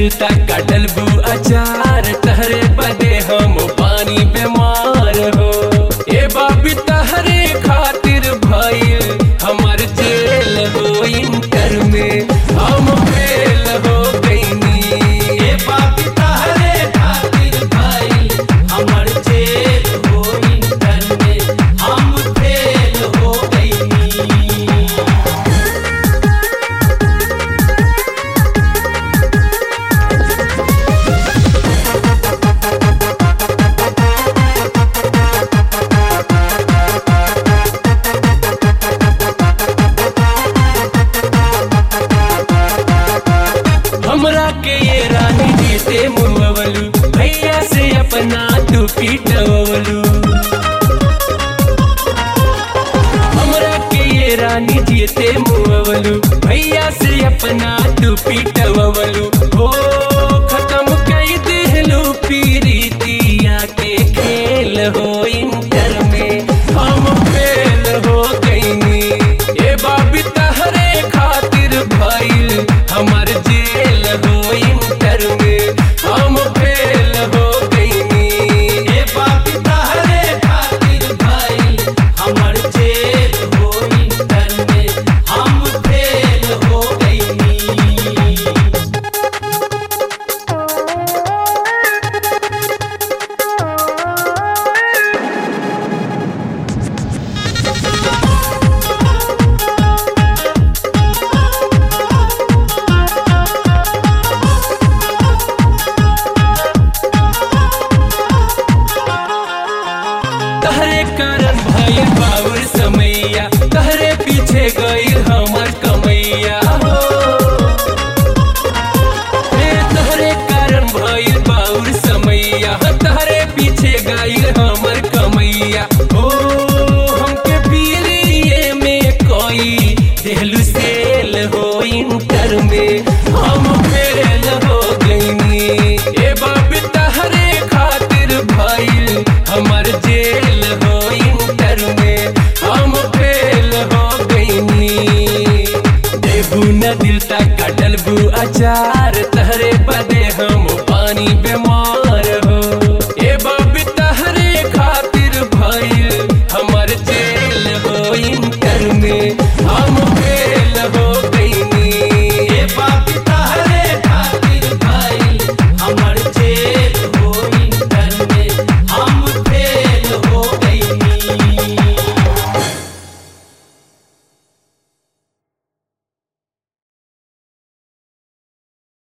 त कटल बू अचार तहरे बदे हम पानी बीमार हो ए बाबी तहरे खातिर भइल हमर जेल हो इंटर में हम फेल हो गईनी ए बाप तहरे खातिर भइल हमर जेल हो इंटर में हम फेल हो गइनी हमरा के ये रानी जीते मुवलू भैया से अपना तू पीटवलू हमरा के ये रानी जीते मुवलू भैया से अपना तू पीटवलू हो खत्म कई दिलू पीरीतिया के खेल हो इंटर में हम फेल हो गईनी ए बाबी तहरे खातिर भइल हमर जेल हो इंटर में हम फेल हो गईनी ए बाप तहरे खातिर भइल हमर जेल हो इंटर में हम फेल हो गइनी तहरे कारण भइल बाउर समैया तहरे पीछे गइल हमर कमैया हो हे तहरे कारण भइल बाउर समैया तहरे पीछे गइल हमर कमैया हो हमके पीरिये में कोई देहलू सेल हो इंटर में हम फेल हो गईनी ए बाप तहरे खातिर भइल हमर जेल